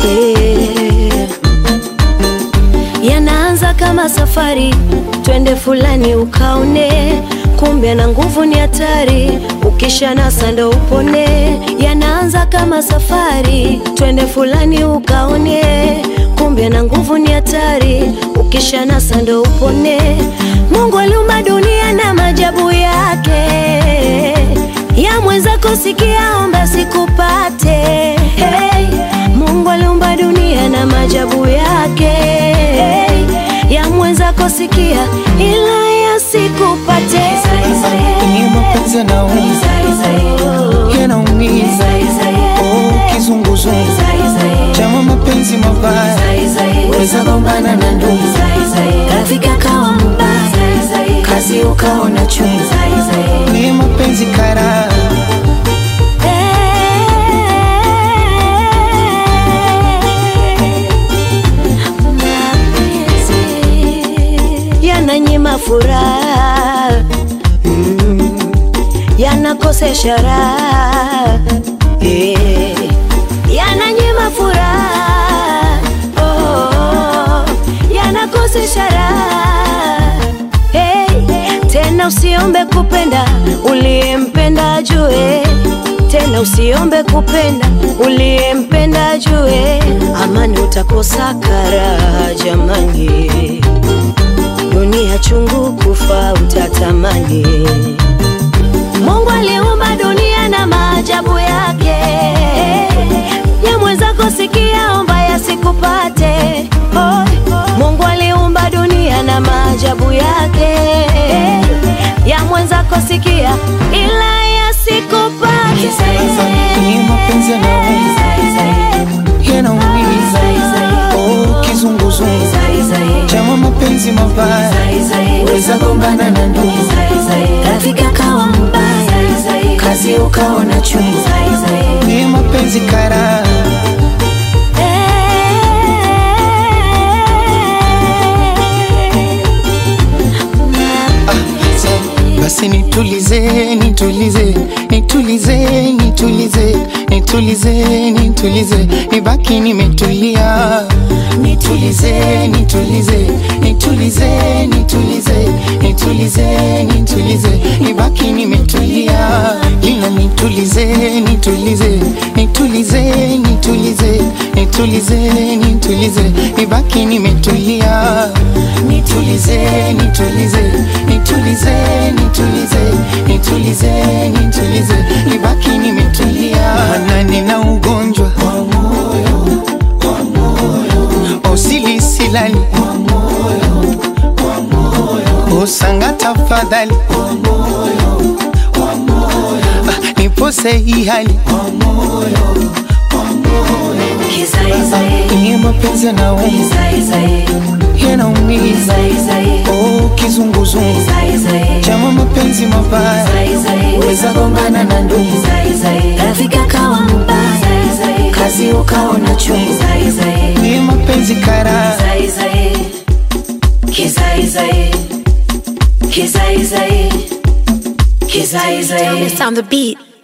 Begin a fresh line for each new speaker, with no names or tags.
yeah. Yanaanza kama safari, twende fulani ukaone, kumbe na nguvu ni hatari, ukisha nasa ndo upone. Yanaanza kama safari, twende fulani ukaone, kumbe na nguvu ni hatari, ukisha nasa ndo upone. Mungu aliumba dunia na maajabu yake, ya mwenzako sikia, omba sikupate. Hey, Mungu aliumba dunia na maajabu yake, ya mwenzako sikia, ila yasikupate.
Ni mapenzi yanaumiza, yanaumiza. Oh, kizunguzungu chama mapenzi mabaya,
weza gombana na ndugu, rafiki akawa mbaya, kazi ukaona chungu.
ni mapenzi kara
Mapenzi yananyima furaha, mm, yanakosesha raha, eh, yananyima furaha, oh, yanakosesha raha, hey, tena usiombe kupenda uliyempenda ajue tena usiombe kupenda uliyempenda ajue, amani utakosa karaha jamani, dunia chungu kufa utatamani. Mungu aliumba dunia na maajabu yake, ya mwenzako sikia, omba yasikupate. Oh, Mungu aliumba dunia na maajabu yake, ya mwenzako sikia, ila yasikupate.
ni mapenzi yanaumiza, yanaumiza. Oh, kizunguzungu chama mapenzi mabaya,
weza gombana na ndugu, rafiki akawa mbaya, kazi ukaona chungu.
ni mapenzi kara Basi nitulize, nitulize, nitulize, nitulize, nitulize, nitulize, nibaki nimetulia. Nitulize, nitulize, nitulize, nitulize, nitulize, nitulize, nibaki nimetulia. Ila nitulize, nitulize, nitulize, nitulize, nitulize, nitulize, nibaki nimetulia. Nitulize, nitulize, nitulize, nitulize, nitulize, nitulize, nibaki nimetulia. Maana nina ugonjwa wa moyo, wa moyo, osili silali wa moyo, wa moyo, osanga tafadhali wa moyo, wa moyo, ah, nipose hii hali wa moyo, wa moyo, ni mapenzi yanaumiza, yanaumiza. Oh, kizunguzungu chama mapenzi mabaya,
weza gombana na ndugu, rafiki akawa mbaya, kazi ukaona chungu.
ni mapenzi kara
Sound the beat.